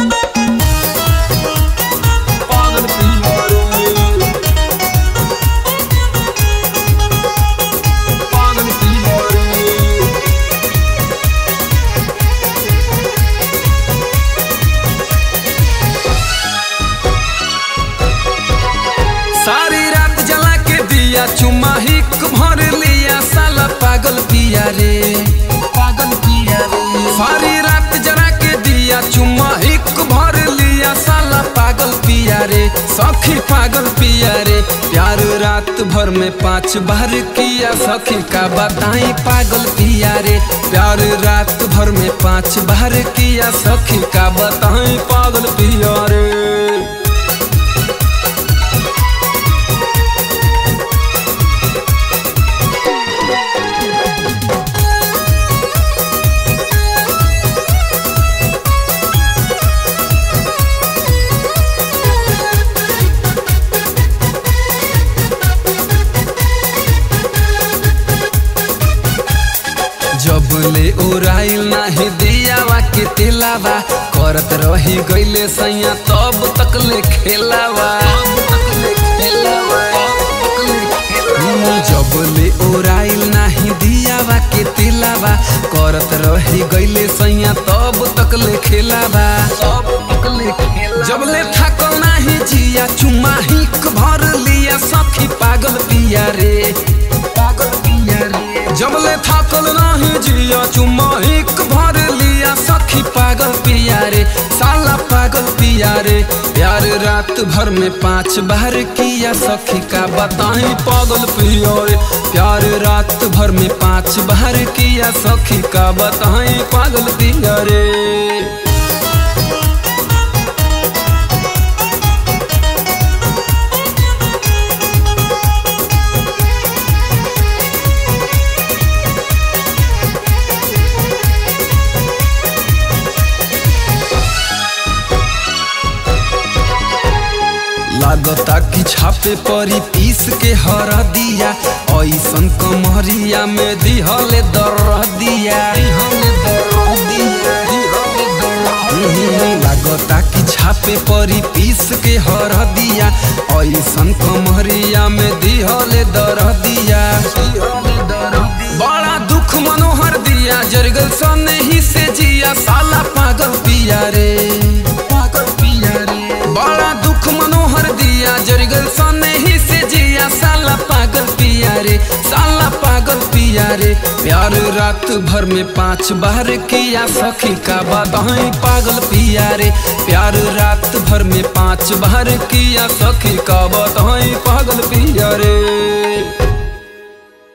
पागल पिया रे पागल पिया रे सारी रात जला के दिया चुमा हिक भर लिया साला पागल पिया रे पागल पिया रे सारी रात जला के दिया चुमा हिक भर लिया साला पागल पिया रे सखी पागल पिया रे प्यार रात भर में पांच बार किया सखी का बताई पागल पिया रे प्यार रात भर में पांच बार किया सखी का बताई पागल पिया रे जब ले ओराइल नाही दियावा के तेलावा करत रही गईले सैया तब तक ले खेलावा हम्म, जब ले ओराइल नाही दियावा के तेलावा करत रही गईले सैया तब तक ले खेलावा जब ले थकल नाही जिया चुमा हिक भर लिया सखी पागल पिया रे पागल पिया रे जब ले थकल नाही जिया चुमा हिक भर लिया सखी पागल पिया रे साला पागल पिया रे प्यार रात भर में पांच बार किया सखी का बताई पागल पिया रे प्यार रात भर में पांच बार किया सखी का बताई पागल पिया रे लागता कि छापे परी पीस के हर दिया ऐसन कमरिया में दिहले दर दिया लागता कि छापे परी पीस के हर दिया ऐसन कमरिया में दिहले दर दिया बड़ा दुख मनोहर दिया जरगल सने ही से जिया साला पागल पिया रे पागल पिया रे बड़ा दुख मनोहर दिया जरगल सने ही से जिया साला पागल पिया रे साला पागल पिया रे प्यार रात भर में पांच बार किया सखी का बताई पागल पिया रे प्यार रात भर में पांच बार किया सखी का बताई पागल पिया रे